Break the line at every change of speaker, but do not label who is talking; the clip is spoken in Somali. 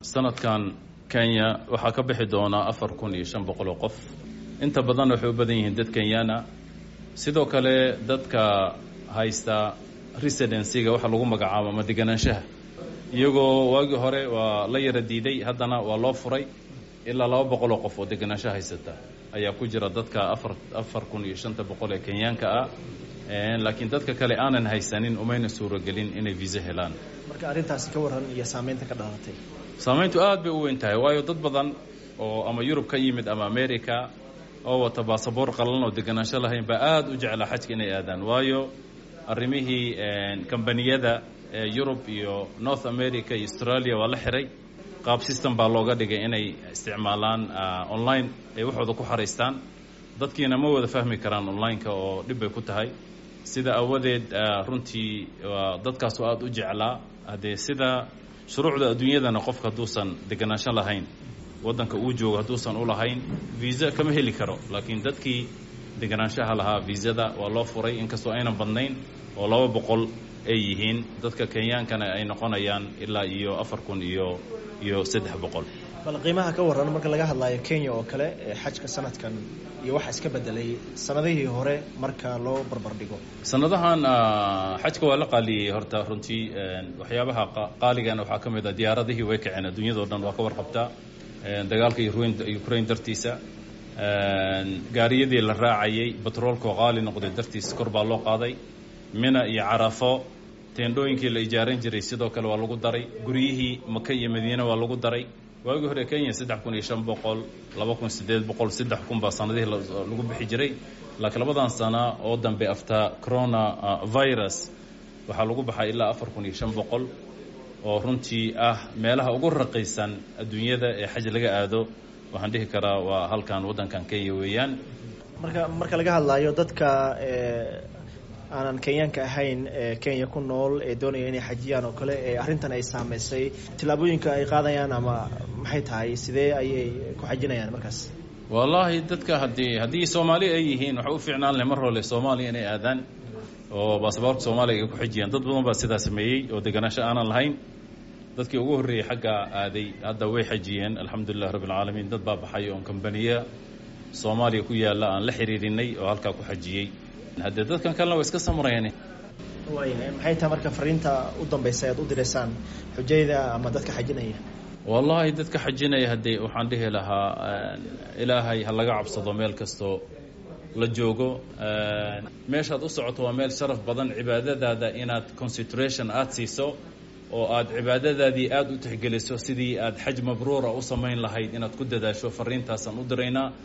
sanadkan kenya waxaa ka bixi doonaa afar kun iyo shan boqol oo qof inta badan waxay u badan yihiin dad kenyana sidoo kale dadka haysta residencyga waxa lagu magacaabo ama deganaanshaha iyagoo waagii hore waa la yara diiday haddana waa loo furay ilaa laba boqol oo qof oo deganaansho haysata ayaa ku jira dadka afar afar kun iyo shanta boqol ee kenyaanka ah laakiin dadka kale aanan haysanin umayna suuragelin inay viisa helaan
marka arrintaasi ka warran iyo saameynta ka dhalatay
saamayntu aad bay u weyn tahay waayo dad badan oo ama yurub ka yimid ama america oo wata baasaboor qalan oo deganaansho lahayn baa aada u jeclaa xajka inay aadaan waayo arrimihii kambaniyada yurub iyo north america iyo australia waa la xiray qaab system baa looga dhigay inay isticmaalaan online ay waxooda ku xaraystaan dadkiina ma wada fahmi karaan online-ka oo dhib bay ku tahay sida awadeed runtii dadkaasu aada u jeclaa haddee sida shuruucda adduunyadana qofka hadduusan deganaansho lahayn waddanka uu joogo hadduusan u lahayn viisa kama heli karo laakiin dadkii deganaanshaha lahaa viisada waa loo furay inkastoo aynan badnayn oo laba boqol ay yihiin dadka kenyaankana ay noqonayaan ilaa iyo afar kun iyo iyo saddex boqol
bal qiimaha ka warran marka laga hadlaayo kenya oo kale xajka sanadkan iyo waxa iska bedelay sanadihii hore marka loo barbar dhigo
sanadahan xajka waa la qaaliyey horta runtii waxyaabaha qaaligana waxaa ka mid a diyaaradihii way kaceen adduunyadao dhan waa ka warqabtaa dagaalka ukraine dartiisa gaariyadii la raacayay batroolkoo qaali noqday dartiisa kor baa loo qaaday mina iyo carafo teendhooyinkii la ijaaran jiray sidoo kale waa lagu daray guryihii maka iyo madiine waa lagu daray waagii hore kenya saddex kun iyo shan boqol laba kun siddeed boqol saddex kun baa sanadihii lagu bixi jiray laakiin labadan sana oo dambe after corona virus waxaa lagu baxay ilaa afar kun iyo shan boqol oo runtii ah meelaha ugu raqiisan adduunyada ee xaj laga aado waxaan dhihi karaa waa halkan waddankan kenya weeyaan
marka marka laga hadlaayo dadka aanan kenyaanka ahayn ee kenya ku nool ee doonaya inay xajiyaan oo kale ee arrintan ay saameysay tillaabooyinka ay qaadayaan ama maxay tahay sidee ayay ku xajinayaan markaas
wallaahi dadka haddii haddii soomaali ay yihiin waxay u fiicnaan leh mar hole soomaaliya inay aadaan oo baasaboorka soomaaliya ay ku xijiyaan dad badan baa sidaa sameeyey oo deganaansho aanan lahayn dadkii ugu horreeyey xagga aaday hadda way xajiyeen alxamdulilah rabbi alcaalamiin dad baa baxay oon kambaniya soomaaliya ku yaalla aan la xiriirinay oo halkaa ku xajiyey haddee dadkan kalena waa iska samrayeen
maxay tahay marka fariinta u dambaysa aad u direysaan xujayda ama dadka xajinaya
wallaahi dadka xajinaya haddee waxaan dhihi lahaa ilaahay ha laga cabsado meel kastoo la joogo meeshaad u socoto waa meel sharaf badan cibaadadaada inaad concentration aada siiso oo aad cibaadadaadii aada u tixgeliso sidii aad xaj mabruura u samayn lahayd inaad ku dadaasho fariintaasaan u diraynaa